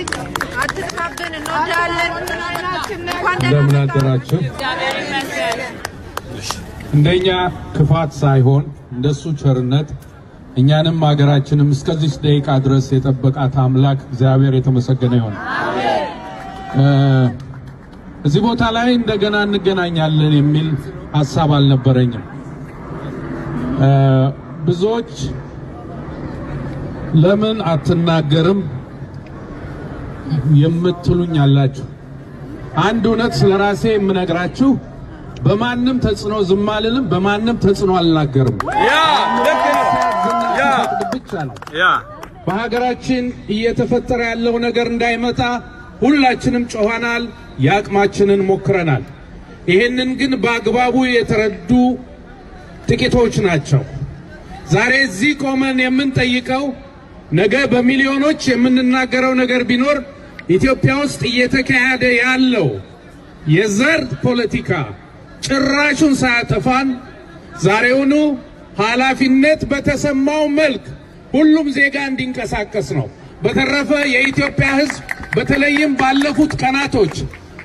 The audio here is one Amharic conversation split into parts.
አትጥፋብን፣ እንወዳለን። እንኳን እንደምን አደራችሁ። እንደኛ ክፋት ሳይሆን እንደሱ ቸርነት እኛንም ሀገራችንም እስከዚች ደቂቃ ድረስ የጠበቃት አምላክ እግዚአብሔር የተመሰገነ ይሁን። እ እዚህ ቦታ ላይ እንደገና እንገናኛለን የሚል ሀሳብ አልነበረኝም። እ ብዙዎች ለምን አትናገርም የምትሉኝ አላችሁ። አንድ እውነት ስለ ራሴ የምነግራችሁ በማንም ተጽዕኖ ዝም አልልም፣ በማንም ተጽዕኖ አልናገርም። ብቻ ነው። በሀገራችን እየተፈጠረ ያለው ነገር እንዳይመጣ ሁላችንም ጮኸናል፣ የአቅማችንን ሞክረናል። ይህንን ግን በአግባቡ የተረዱ ጥቂቶች ናቸው። ዛሬ እዚህ ቆመን የምንጠይቀው ነገ በሚሊዮኖች የምንናገረው ነገር ቢኖር ኢትዮጵያ ውስጥ እየተካሄደ ያለው የዘር ፖለቲካ ጭራሹን ሳያጠፋን ዛሬውኑ ኃላፊነት በተሰማው መልክ ሁሉም ዜጋ እንዲንቀሳቀስ ነው። በተረፈ የኢትዮጵያ ሕዝብ በተለይም ባለፉት ቀናቶች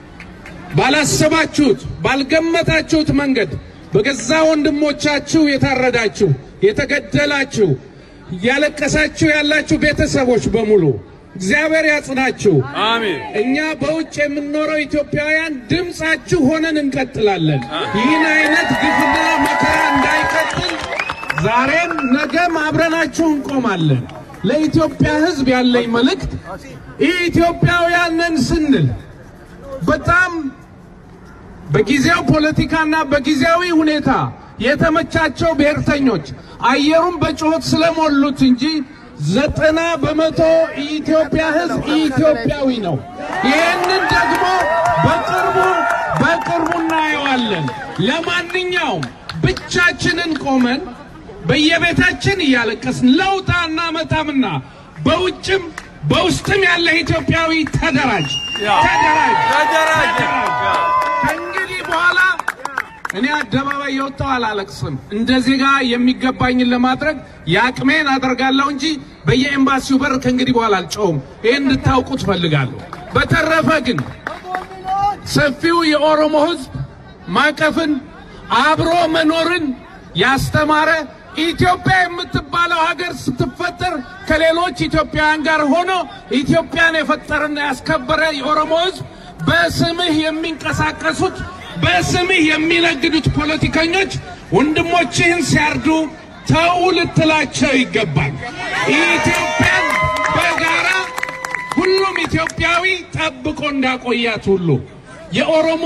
ባላሰባችሁት ባልገመታችሁት መንገድ በገዛ ወንድሞቻችሁ የታረዳችሁ፣ የተገደላችሁ፣ እያለቀሳችሁ ያላችሁ ቤተሰቦች በሙሉ እግዚአብሔር ያጽናችሁ። አሜን። እኛ በውጭ የምንኖረው ኢትዮጵያውያን ድምፃችሁ ሆነን እንቀጥላለን። ይህን አይነት ግፍና መከራ እንዳይቀጥል ዛሬም ነገም አብረናችሁ እንቆማለን። ለኢትዮጵያ ሕዝብ ያለኝ መልእክት ኢትዮጵያውያን ነን ስንል በጣም በጊዜው ፖለቲካና በጊዜያዊ ሁኔታ የተመቻቸው ብሔርተኞች አየሩን በጩኸት ስለሞሉት እንጂ ዘጠና በመቶ የኢትዮጵያ ሕዝብ ኢትዮጵያዊ ነው። ይህንን ደግሞ በቅርቡ በቅርቡ እናየዋለን። ለማንኛውም ብቻችንን ቆመን በየቤታችን እያለቀስን ለውጥ አናመጣምና በውጭም በውስጥም ያለ ኢትዮጵያዊ ተደራጅ፣ ተደራጅ፣ ተደራጅ። ከእንግዲህ በኋላ እኔ አደባባይ የወጣው አላለቅስም። እንደ ዜጋ የሚገባኝን ለማድረግ የአቅሜን አደርጋለሁ እንጂ በየኤምባሲው በር ከእንግዲህ በኋላ አልጨውም። ይህን እንድታውቁ ትፈልጋለሁ። በተረፈ ግን ሰፊው የኦሮሞ ሕዝብ ማቀፍን አብሮ መኖርን ያስተማረ ኢትዮጵያ የምትባለው ሀገር ስትፈጠር ከሌሎች ኢትዮጵያውያን ጋር ሆኖ ኢትዮጵያን የፈጠረና ያስከበረ የኦሮሞ ሕዝብ በስምህ የሚንቀሳቀሱት በስምህ የሚነግዱት ፖለቲከኞች ወንድሞችህን ሲያርዱ ተው ልትላቸው ይገባል። ኢትዮጵያን በጋራ ሁሉም ኢትዮጵያዊ ጠብቆ እንዳቆያት ሁሉ የኦሮሞ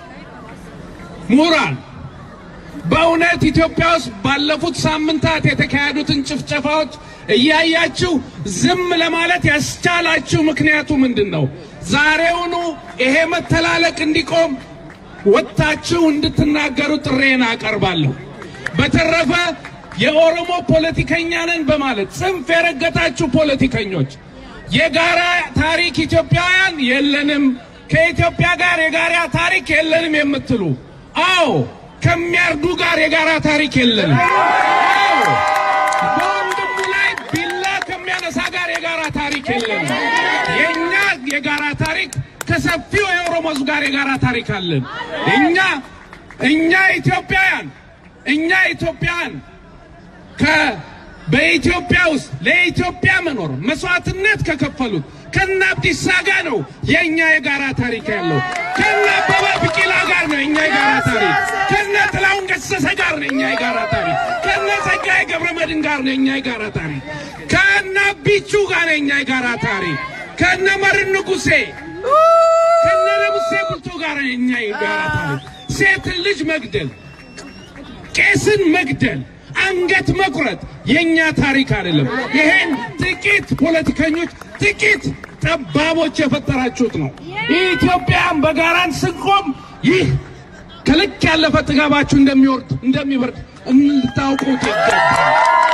ምሁራን በእውነት ኢትዮጵያ ውስጥ ባለፉት ሳምንታት የተካሄዱትን ጭፍጨፋዎች እያያችሁ ዝም ለማለት ያስቻላችሁ ምክንያቱ ምንድን ነው? ዛሬውኑ ይሄ መተላለቅ እንዲቆም ወጥታችሁ እንድትናገሩ ጥሬን አቀርባለሁ። በተረፈ የኦሮሞ ፖለቲከኛ ነን በማለት ጽንፍ የረገጣችሁ ፖለቲከኞች የጋራ ታሪክ ኢትዮጵያውያን የለንም፣ ከኢትዮጵያ ጋር የጋራ ታሪክ የለንም የምትሉ አዎ ከሚያርዱ ጋር የጋራ ታሪክ የለንም። አዎ በወንድሙ ላይ ቢላ ከሚያነሳ ጋር የጋራ ታሪክ የለንም። የእኛ የጋራ ታሪክ ከሰፊው የኦሮሞ ሕዝብ ጋር የጋራ ታሪክ አለን። እኛ እኛ ኢትዮጵያውያን እኛ ኢትዮጵያውያን ከ በኢትዮጵያ ውስጥ ለኢትዮጵያ መኖር መስዋዕትነት ከከፈሉት ከነ አብዲሳ ጋር ነው የእኛ የጋራ ታሪክ ያለው። ከነ አበበ ቢቂላ ጋር ነው የእኛ የጋራ ታሪክ። ከነ ጥላሁን ገሰሰ ጋር ነው የእኛ የጋራ ታሪክ። ከነ ጸጋዬ ገብረመድህን ጋር ነው የእኛ የጋራ ታሪክ። ከነ ቢቹ ጋር ነው የእኛ የጋራ ታሪክ። ከነ መርን ንጉሴ ከነ ንጉሴ ቡልቶ ጋር ነው የእኛ የጋራ ታሪክ። ሴትን ልጅ መግደል ቄስን መግደል፣ አንገት መቁረጥ የኛ ታሪክ አይደለም። ይሄን ጥቂት ፖለቲከኞች፣ ጥቂት ጠባቦች የፈጠራችሁት ነው። ኢትዮጵያን በጋራን ስንቆም ይህ ከልክ ያለፈ ጥጋባችሁ እንደሚወርድ እንደሚበርድ እንድታውቁት ይገባል።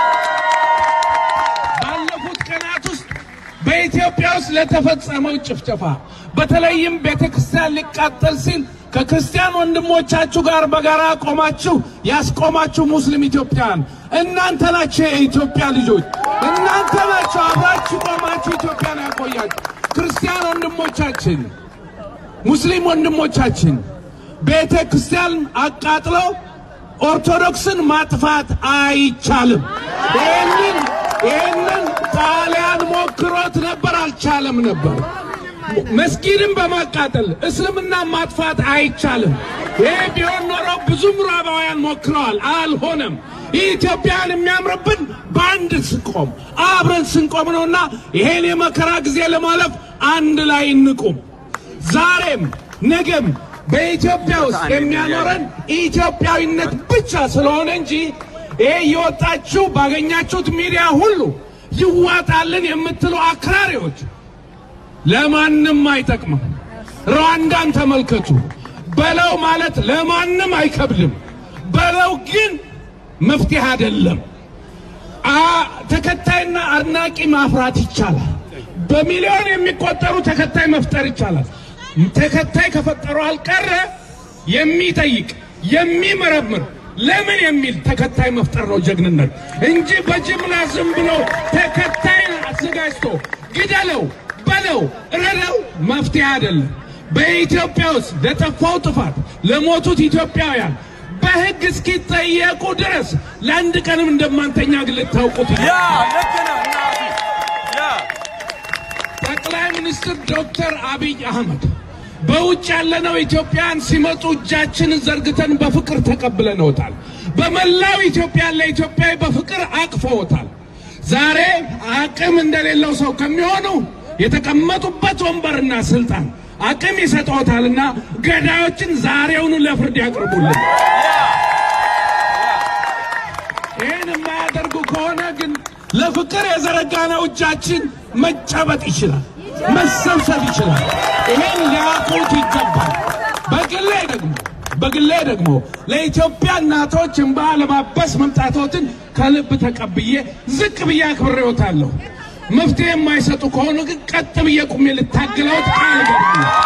ባለፉት ቀናት ውስጥ በኢትዮጵያ ውስጥ ለተፈጸመው ጭፍጨፋ በተለይም ቤተ ክርስቲያን ሊቃጠል ሲል ከክርስቲያን ወንድሞቻችሁ ጋር በጋራ ቆማችሁ ያስቆማችሁ ሙስሊም ኢትዮጵያውያን እናንተ ናችሁ። የኢትዮጵያ ልጆች እናንተ ናችሁ። አብራችሁ ቆማችሁ ኢትዮጵያን ያቆያችሁ። ክርስቲያን ወንድሞቻችን፣ ሙስሊም ወንድሞቻችን ቤተ ክርስቲያን አቃጥለው ኦርቶዶክስን ማጥፋት አይቻልም። ይህንን ይህንን ጣሊያን ሞክሮት ነበር፣ አልቻለም ነበር። መስጊድን በማቃጠል እስልምና ማጥፋት አይቻልም። ይህ ቢሆን ኖሮ ብዙ ምዕራባውያን ሞክረዋል፣ አልሆነም። ይህ ኢትዮጵያን የሚያምርብን በአንድ ስንቆም አብረን ስንቆም ነውና ይሄን የመከራ ጊዜ ለማለፍ አንድ ላይ እንቁም። ዛሬም ነገም በኢትዮጵያ ውስጥ የሚያኖረን ኢትዮጵያዊነት ብቻ ስለሆነ እንጂ ይሄ እየወጣችሁ ባገኛችሁት ሚዲያ ሁሉ ይዋጣልን የምትሉ አክራሪዎች ለማንም አይጠቅምም። ሩዋንዳን ተመልከቱ። በለው ማለት ለማንም አይከብድም። በለው ግን መፍትሄ አይደለም። አ- ተከታይና አድናቂ ማፍራት ይቻላል። በሚሊዮን የሚቆጠሩ ተከታይ መፍጠር ይቻላል። ተከታይ ከፈጠሩ አልቀረ የሚጠይቅ የሚመረምር ለምን የሚል ተከታይ መፍጠር ነው ጀግንነት እንጂ በጅምላ ዝም ብሎ ተከታይ አዘጋጅቶ ግደለው፣ በለው፣ እረደው መፍትሄ አይደለም። በኢትዮጵያ ውስጥ ለጠፋው ጥፋት ለሞቱት ኢትዮጵያውያን በሕግ እስኪጠየቁ ድረስ ለአንድ ቀንም እንደማንተኛ ግን ልታውቁት ያ ልክ ነው እናቴ ያ ጠቅላይ ሚኒስትር ዶክተር አብይ አህመድ በውጭ ያለነው ኢትዮጵያን ሲመጡ እጃችንን ዘርግተን በፍቅር ተቀብለነውታል። በመላው ኢትዮጵያ ለኢትዮጵያዊ በፍቅር አቅፈውታል። ዛሬ አቅም እንደሌለው ሰው ከሚሆኑ የተቀመጡበት ወንበርና ስልጣን አቅም ይሰጠዎታልና ገዳዮችን ዛሬውኑ ለፍርድ ያቅርቡልን። ይህን የማያደርጉ ከሆነ ግን ለፍቅር የዘረጋነው እጃችን መጨበጥ ይችላል፣ መሰብሰብ ይችላል። ይሄን ሊያውቁት ይገባል። በግሌ ደግሞ በግሌ ደግሞ ለኢትዮጵያ እናቶች እንባ ለማበስ መምጣቶትን ከልብ ተቀብዬ ዝቅ ብዬ አክብሬዎታለሁ። መፍትሄ የማይሰጡ ከሆኑ ግን ቀጥ ብዬ ቁሜ ልታግለውት ቃል እገባለሁ።